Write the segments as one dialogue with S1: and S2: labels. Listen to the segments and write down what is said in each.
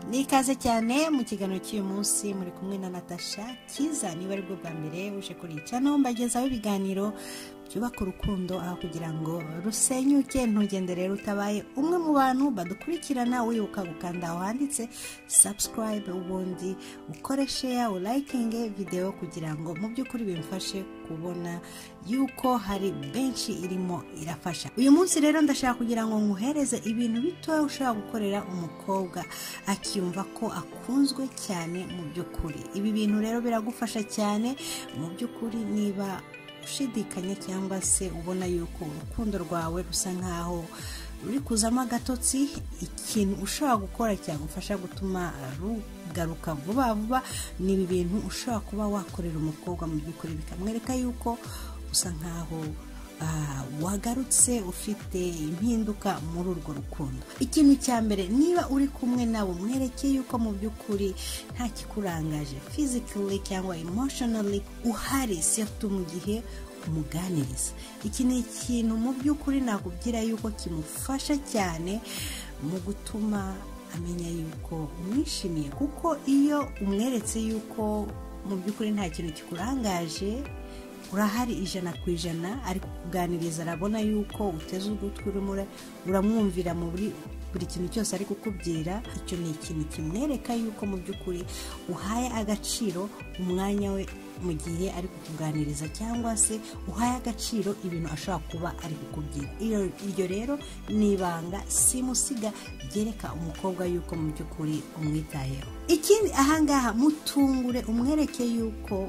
S1: ni ikaze cyane mu kiganiro cy'uyu munsi muri kumwe na natasha kiza niba ari bwo bwa mbere uje kuri iyi cano mbagezaho ibiganiro byubaka urukundo aho kugira ngo rusenyuke ntugende rero utabaye umwe mu bantu badukurikirana wibuka gukanda aho handitse subscribe ubundi ukore share urayikinge videwo kugira ngo mu by'ukuri bimfashe kubona yuko hari benshi irimo irafasha uyu munsi rero ndashaka kugira ngo nkuhereze ibintu bitoya ushobora gukorera umukobwa akiyumva ko akunzwe cyane mu by'ukuri ibi bintu rero biragufasha cyane mu by'ukuri niba ushidikanya cyangwa se ubona yuko urukundo rwawe rusa nkaho ruri kuzamo agatotsi ikintu ushobora gukora cyagufasha gutuma rugaruka vuba vuba ni ibi bintu ushobora kuba wakorera umukobwa mu by'ukuri bikamwereka yuko usa nkaho ah, wagarutse ufite impinduka muri urwo rukundo ikintu cya mbere niba uri kumwe nabo mwereke yuko mu by'ukuri nta kikurangaje physically cyangwa emotionally uhari sefute mu gihe umuganiriza iki ni ikintu mu by'ukuri nakubwira yuko kimufasha cyane mu gutuma amenya yuko umwishimiye kuko iyo umweretse yuko mu by'ukuri nta kintu kikurangaje urahari ijana ku ijana ari kukuganiriza arabona yuko uteze ugutwi urimo ura- uramwumvira mu buri buri kintu cyose ari kukubwira icyo ni ikintu kimwereka yuko mu by'ukuri uhaye agaciro umwanya we mu gihe ari kukuganiriza cyangwa se uhaye agaciro ibintu ashobora kuba ari kukubwira Iyo- iryo rero ni ibanga simusiga ryereka umukobwa yuko mu by'ukuri umwitayeho ikindi ahangaha mutungure umwereke yuko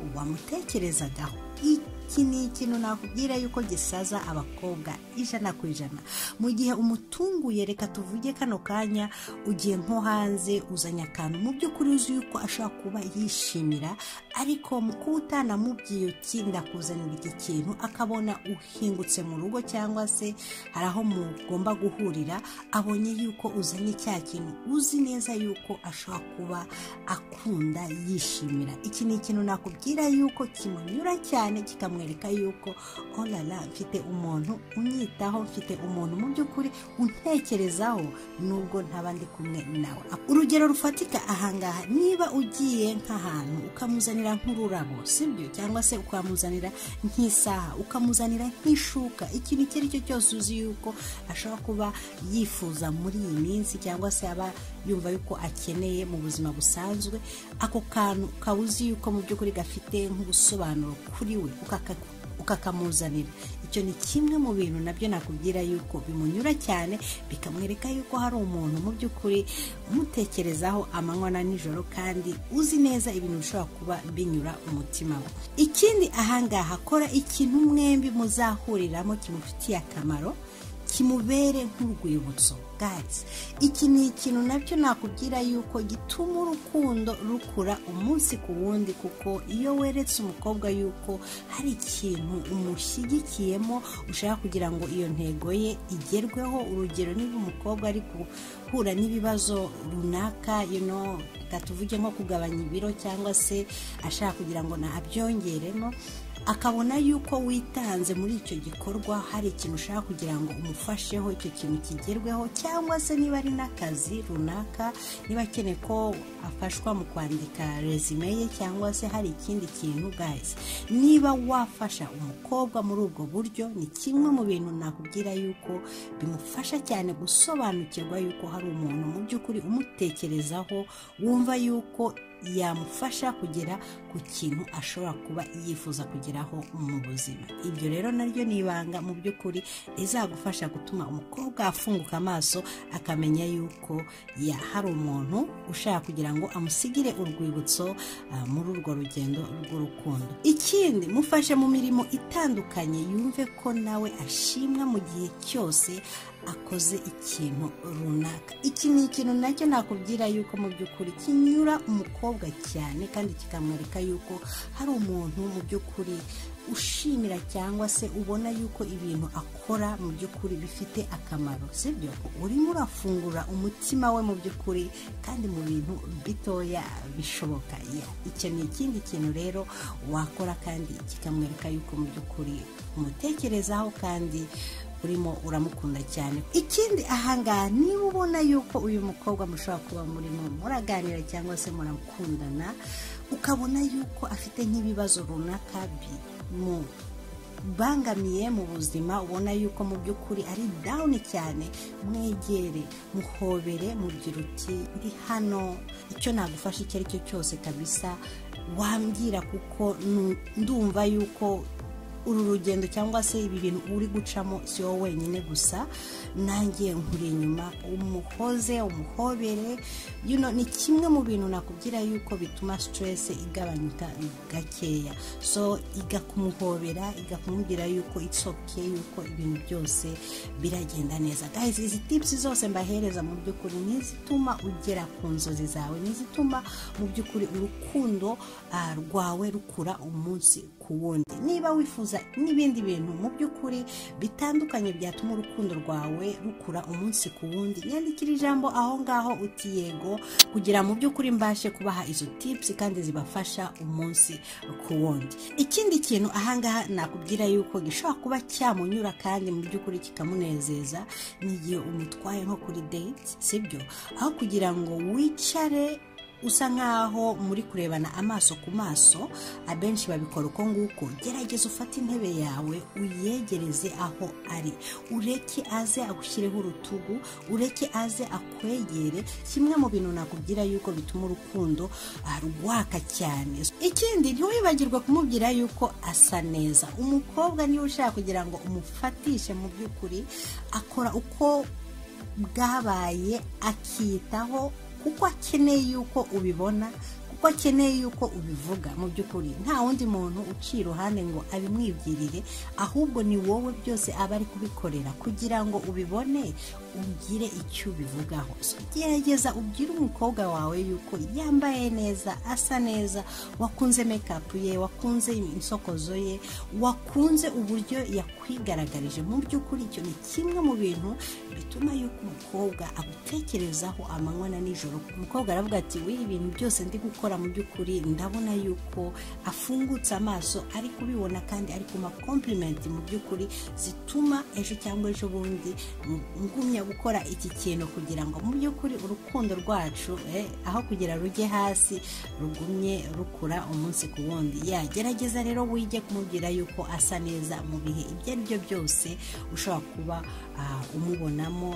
S1: wamutekerezagaho iki ni ikintu nakubwira yuko gisaza abakobwa ijana ku ijana mu gihe umutunguye reka tuvuge kano kanya ugiye nko hanze uzanye akantu mu by'ukuri uzi yuko ashobora kuba yishimira ariko mu kuba utanamubwiye uti ndakuzanira iki kintu akabona uhingutse mu rugo cyangwa se hari aho mugomba guhurira abonye yuko uzanye cya kintu uzi neza yuko ashobora kuba akunda yishimira iki ni ikintu nakubwira yuko kimunyura cyane kikamwereka yuko orara mfite umuntu unyitaho mfite umuntu mu by'ukuri untekerezaho nubwo ntaba ndi kumwe nawe urugero rufatika ahangaha niba ugiye nk'ahantu ukamuzanira nk'ururabo sibyo cyangwa se ukamuzanira nk'isaha ukamuzanira nk'ishuka ikintu icyo ari cyo cyose uzi yuko ashobora kuba yifuza muri iyi minsi cyangwa se aba yumva yuko akeneye mu buzima busanzwe ako kantu ukaba uzi yuko mu by'ukuri gafite nk'ubusobanuro kuri we ukaka ukakamuzanira icyo ni kimwe mu bintu nabyo nakubwira yuko bimunyura cyane bikamwereka yuko hari umuntu mu by'ukuri umutekerezaho amanywa na nijoro kandi uzi neza ibintu bishobora kuba binyura umutima we ikindi ahangaha kora ikintu mwembi muzahuriramo kimufitiye akamaro kimubere nk'urwibutso gazi iki ni ikintu nabyo nakubwira yuko gituma urukundo rukura umunsi ku wundi kuko iyo weretse umukobwa yuko hari ikintu umushyigikiyemo ushaka kugira ngo iyo ntego ye igerweho urugero niba umukobwa ari guhura n'ibibazo runaka you know, reka tuvuge nko kugabanya ibiro cyangwa se ashaka kugira ngo nabyongeremo akabona yuko witanze muri icyo gikorwa hari ikintu ushaka kugira ngo umufasheho icyo kintu kigerweho cyangwa se niba ari n'akazi runaka niba akeneye ko afashwa mu kwandika resume ye cyangwa se hari ikindi kintu guys niba wafasha umukobwa muri ubwo buryo ni kimwe mu bintu nakubwira yuko bimufasha cyane gusobanukirwa yuko hari umuntu mu by'ukuri umutekerezaho wumva yuko yamufasha kugera ku kintu ashobora kuba yifuza kugeraho mu buzima ibyo rero naryo ni ibanga mu by'ukuri rizagufasha gutuma umukobwa afunguka amaso akamenya yuko ya hari umuntu ushaka kugira ngo amusigire urwibutso ah, muri urwo rugendo rw'urukundo ikindi mufashe mu mirimo itandukanye yumve ko nawe ashimwa mu gihe cyose akoze ikintu runaka iki ni ikintu nacyo nakubwira yuko mu by'ukuri kinyura umukobwa cyane kandi kikamwereka yuko hari umuntu mu by'ukuri ushimira cyangwa se ubona yuko ibintu akora mu by'ukuri bifite akamaro sibyo urimo urafungura umutima we mu by'ukuri kandi mu bintu bitoya bishoboka Ya, icyo ni ikindi kintu rero wakora kandi kikamwereka yuko mu by'ukuri umutekerezaho kandi urimo uramukunda cyane ikindi ahangaha niba ubona yuko uyu mukobwa mushobora kuba murimo muraganira cyangwa se murakundana ukabona yuko afite nk'ibibazo runaka mu bangamiye mu buzima ubona yuko mu by'ukuri ari dawuni cyane mwegere muhobere mubwira uti ndi hano icyo nagufasha icyo ari cyo cyose kabisa wambwira kuko ndumva yuko uru rugendo cyangwa se ibi bintu uri gucamo si wowe wenyine gusa nanjye nkuri inyuma umuhoze umuhobere ni kimwe mu bintu nakubwira yuko bituma siteresi igabanyuka gakeya so iga kumuhobera iga kumubwira yuko itsoke yuko ibintu byose biragenda neza guys izi tipusi zose mbahereza mu by'ukuri n'izituma ugera ku nzozi zawe n'izituma mu by'ukuri urukundo rwawe rukura umunsi ku wundi niba wifuza n'ibindi bintu mu by'ukuri bitandukanye byatuma urukundo rwawe rukura umunsi ku wundi nyandikira ijambo aho ngaho uti yego kugira mu by'ukuri mbashe kubaha izo tipusi kandi zibafasha umunsi ku wundi ikindi kintu ahangaha nakubwira yuko gishobora kuba cyamunyura kandi mu by'ukuri kikamunezeza n'igihe umutwaye nko kuri date sibyo aho kugira ngo wicare usa nkaho muri kurebana amaso ku maso abenshi babikora uko nguko gerageza ufate intebe yawe uyegereze aho ari ureke aze agushyireho urutugu ureke aze akwegere kimwe mu bintu nakubwira yuko bituma urukundo rwaka cyane ikindi ntiwibagirwe kumubwira yuko asa neza umukobwa niba ushaka kugira ngo umufatishe mu by'ukuri akora uko bwabaye akiyitaho kuko akeneye yuko ubibona kuko akeneye yuko ubivuga mu by'ukuri nta wundi muntu uciye iruhande ngo abimwibwirire ahubwo ni wowe byose aba ari kubikorera kugira ngo ubibone ugire icyo ubivugaho gerageza ubwire umukobwa wawe yuko yambaye neza asa neza wakunze mekapu ye wakunze insokozo ye wakunze uburyo yakwigaragaje mu by'ukuri icyo ni kimwe mu bintu bituma yuko umukobwa agutekerezaho amanywa na nijoro umukobwa aravuga ati w'iyi ibintu byose ndi gukora mu by'ukuri ndabona yuko afungutse amaso ari kubibona kandi ari kuma kompurimenti mu by'ukuri zituma ejo cyangwa ejo bundi ngumya gukora iki kintu kugira ngo mu by'ukuri urukundo rwacu aho kugira rujye hasi rugumye rukura umunsi ku wundi yagerageza rero wige kumubwira yuko asa neza mu bihe ibyo ari byo byose ushobora kuba umubonamo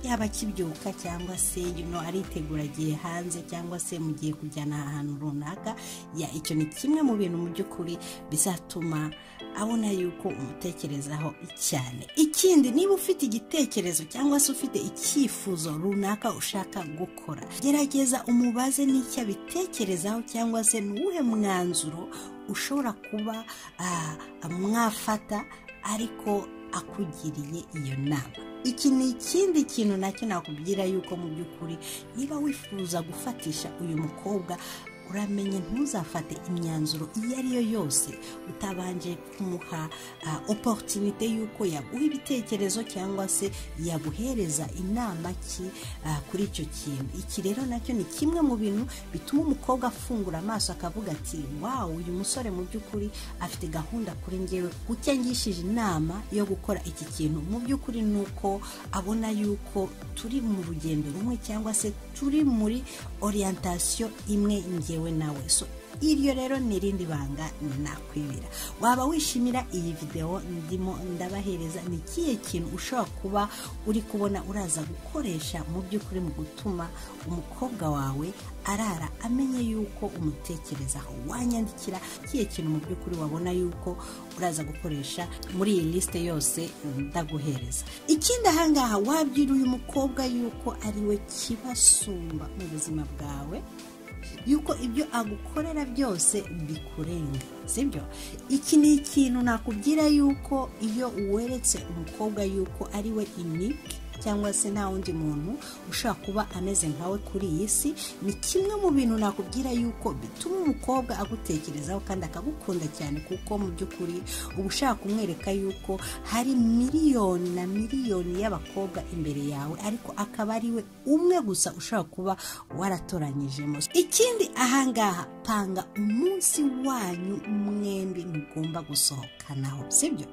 S1: yaba akibyuka cyangwa se yuno aritegura agiye hanze cyangwa se mugiye kujyana ahantu runaka ya icyo ni kimwe mu bintu mu by'ukuri bizatuma abona yuko umutekerezaho cyane ikindi niba ufite igitekerezo cyangwa se ufite icyifuzo runaka ushaka gukora gerageza umubaze n'icyo abitekerezaho cyangwa se n'uwuhe mwanzuro ushobora kuba mwafata ariko akugiriye iyo nama iki ni ikindi kintu nacyo nakubwira yuko mu by'ukuri niba wifuza gufatisha uyu mukobwa uramenye ntuzafate imyanzuro iyo ariyo yose utabanje kumuha oporutinite y'uko yaguha ibitekerezo cyangwa se yaguhereza inama ki kuri icyo kintu iki rero nacyo ni kimwe mu bintu bituma umukobwa afungura amaso akavuga ati wawu uyu musore mu by'ukuri afite gahunda kuri ngewe kuko yangishije inama yo gukora iki kintu mu by'ukuri ni uko abona yuko turi mu rugendo rumwe cyangwa se turi muri oriyantasiyo imwe ngewe we nawe so iryo rero ni irindi banga nakwibira waba wishimira iyi videwo ndimo ndabahereza ni ikihe kintu ushobora kuba uri kubona uraza gukoresha mu by'ukuri mu gutuma umukobwa wawe arara amenye yuko umutekerezaho wanyandikira ikihe kintu mu by'ukuri wabona yuko uraza gukoresha muri iyi lisite yose ndaguhereza ikindi ahangaha wabwira uyu mukobwa yuko ari we kibasumba mu buzima bwawe yuko ibyo agukorera byose bikurenga sibyo iki ni ikintu nakubwira yuko iyo weretse umukobwa yuko ari we inike cyangwa se nta wundi muntu ushobora kuba ameze nkawe kuri iyi si ni kimwe mu bintu nakubwira yuko bituma umukobwa agutekerezaho kandi akagukunda cyane kuko mu by'ukuri uba ushaka kumwereka yuko hari miliyoni na miliyoni y'abakobwa imbere yawe ariko akaba ari we umwe gusa ushobora kuba waratoranyijemo ikindi ahangaha panga umunsi wanyu mwembi mugomba gusohoka hanaho sibyo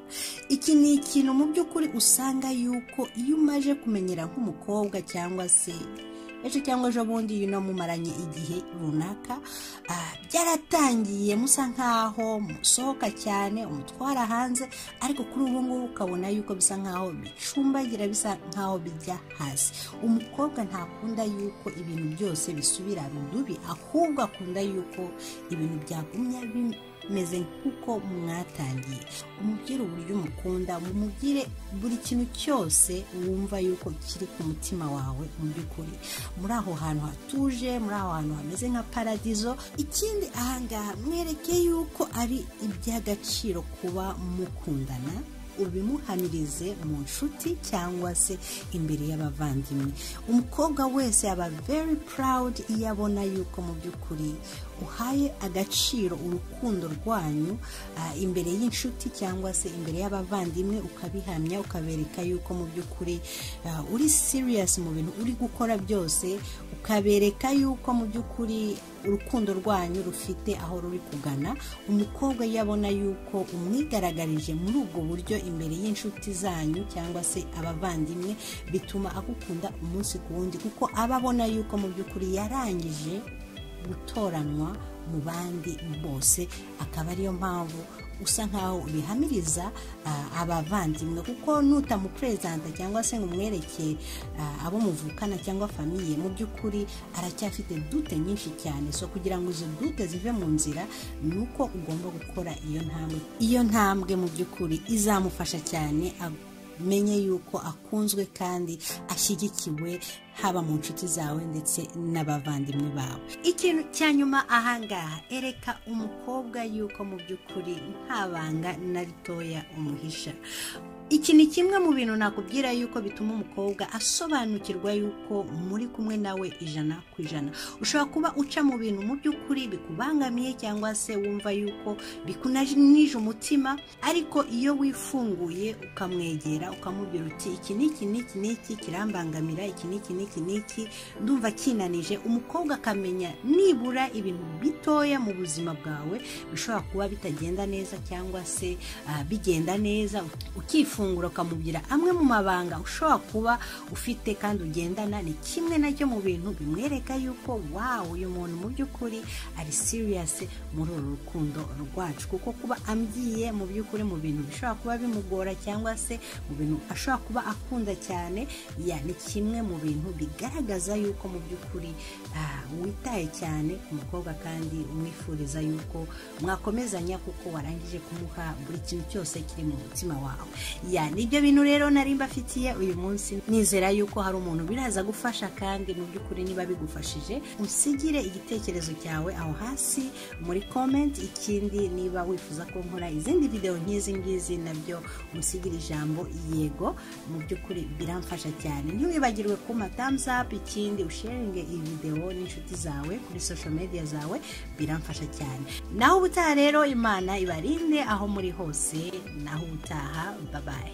S1: iki ni ikintu mu by'ukuri usanga yuko iyo umaje kumenyera nk'umukobwa cyangwa se ejo cyangwa ejo bundi iyo unamumaranye igihe runaka ah, byaratangiye musa nkaho musohoka cyane umutwara hanze ariko kuri ubu ngubu ukabona yuko bisa nkaho bicumbagira bisa nkaho bijya hasi umukobwa ntakunda yuko ibintu byose bisubira rudubi ahubwo akunda yuko ibintu byagumya bim- meze nk'uko mwatangiye umubwire uburyo umukunda mumubwire buri kintu cyose wumva yuko kiri ku mutima wawe mu by'ukuri muri aho hantu hatuje muri aho hantu hameze nka paradizo ikindi ahangaha mwereke yuko ari iby'agaciro kuba mukundana ubimuhamirize mu nshuti cyangwa se imbere y'abavandimwe umukobwa wese aba very proud iyo abona yuko mu by'ukuri uhaye agaciro urukundo rwanyu ah, imbere y'inshuti cyangwa se imbere y'abavandimwe ukabihamya ukabereka yuko mu by'ukuri ah, uri serious mu bintu uri gukora byose ukabereka yuko mu by'ukuri urukundo rwanyu rufite aho ruri kugana umukobwa iyo abona yuko umwigaragarije muri ubwo buryo imbere y'inshuti zanyu cyangwa se abavandimwe bituma agukunda umunsi ku wundi kuko aba abona yuko mu by'ukuri yarangije gutoranwa mu bandi bose akaba ariyo mpamvu usa nkaho ubihamiriza ah, abavandimwe kuko nutamuperezanta cyangwa se ngo umwereke ah, abo muvukana cyangwa famiye mu by'ukuri aracyafite dute nyinshi cyane so kugira ngo izo dute zive mu nzira ni uko ugomba gukora iyo ntambwe iyo ntambwe mu by'ukuri izamufasha cyane ag- menye yuko akunzwe kandi ashyigikiwe haba mu nshuti zawe ndetse n'abavandimwe bawe ikintu cya nyuma ahangaha ereka umukobwa yuko mu by'ukuri nta banga na ritoya umuhisha iki ni kimwe mu bintu nakubwira yuko bituma umukobwa asobanukirwa yuko muri kumwe nawe ijana ku ijana ushobora kuba uca mu bintu mu by'ukuri bikubangamiye cyangwa se wumva yuko bikunanije umutima ariko iyo wifunguye ukamwegera ukamubwira uti iki n'iki n'iki n'iki kirambangamira iki n'iki n'iki n'iki ndumva kinanije umukobwa akamenya nibura ibintu bitoya mu buzima bwawe bishobora kuba bitagenda neza cyangwa se ah, bigenda neza ukifungura ukamubwira amwe mu mabanga ushobora kuba ufite kandi ugendana ni kimwe nacyo mu bintu bimwereka yuko wawu uyu muntu mu by'ukuri ari siriyasi muri uru rukundo rwacu kuko kuba ambyiye mu by'ukuri mu bintu bishobora kuba bimugora cyangwa se mu bintu ashobora kuba akunda cyane ya ni kimwe mu bintu bigaragaza yuko mu by'ukuri ah, witaye cyane ku mukobwa kandi umwifuriza yuko mwakomezanya kuko warangije kumuha buri kintu cyose kiri mu mutima wawe ya nibyo bintu rero nari mbafitiye uyu munsi nizera yuko hari umuntu biraza gufasha kandi mu by'ukuri niba bigufashije usigire igitekerezo cyawe aho hasi muri comment ikindi niba wifuza ko nkora izindi video nk'izi ngizi nabyo usigire ijambo yego mu by'ukuri biramfasha cyane ntiwibagirwe kuma thumbs up ikindi usharinge iyi video n'inshuti zawe kuri social media zawe biramfasha cyane naho ubutaha rero imana ibarinde aho muri hose naho ubutaha babaye